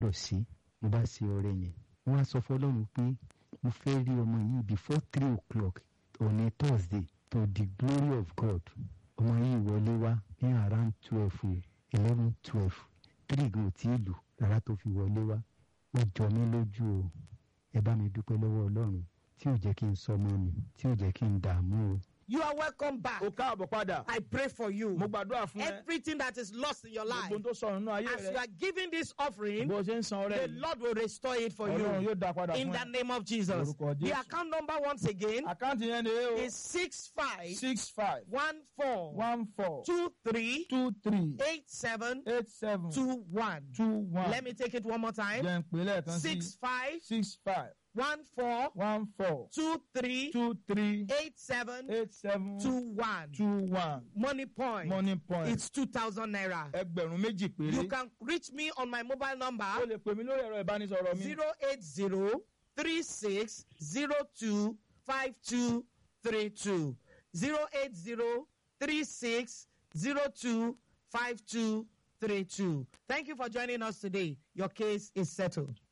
lọ sí mo bá ṣe ọrẹ yẹn wọ́n á sọ fọlọ́run pé mo fẹ́ rí ọmọ yìí before three o'clock on a thursday to the glory of god ọmọ yìí wọlé wá ní around twelve eleven twelve three gan ò tí ì lù rárá tó fi wọlé wá ó jọ mí lójú o ẹ bá mi dúpẹ́ lọ́wọ́ ọlọ́run tí ò jẹ́ kí n sọmọ mi tí ò jẹ́ kí n dààmú o. You are welcome back. o káàbọ̀ padà I pray for you. mo gbàdúrà fún ẹ Everything that is lost in your life, gbogbo tó sọnù nínú ayé as you rẹ are giving this offering, bó o ṣe ń san ọrẹ the yìí Lord will restore it for ọlọ́run you. yóò dá padà In fún the ẹ name of Jesus. Lórúkọ The Jésù. account number once again àkáǹtì yẹn ni o is six five six five one four one four two three two three eight seven eight seven two one. two one Let me take it one more time. jẹ́ ń pè lẹ́ẹ̀kan sí Six five six five one four one four two three two three eight seven eight seven two one. two one Money point. money point It's two thousand naira. ẹgbẹ̀rún méjì péré You can reach me on my mobile o number lè pè mí lórí ẹ̀rọ ìbánisọ̀rọ̀ mi zero eight zero three six zero two five two three two zero eight zero three six zero two five two three two. Thank you for joining us today. Your case is settled.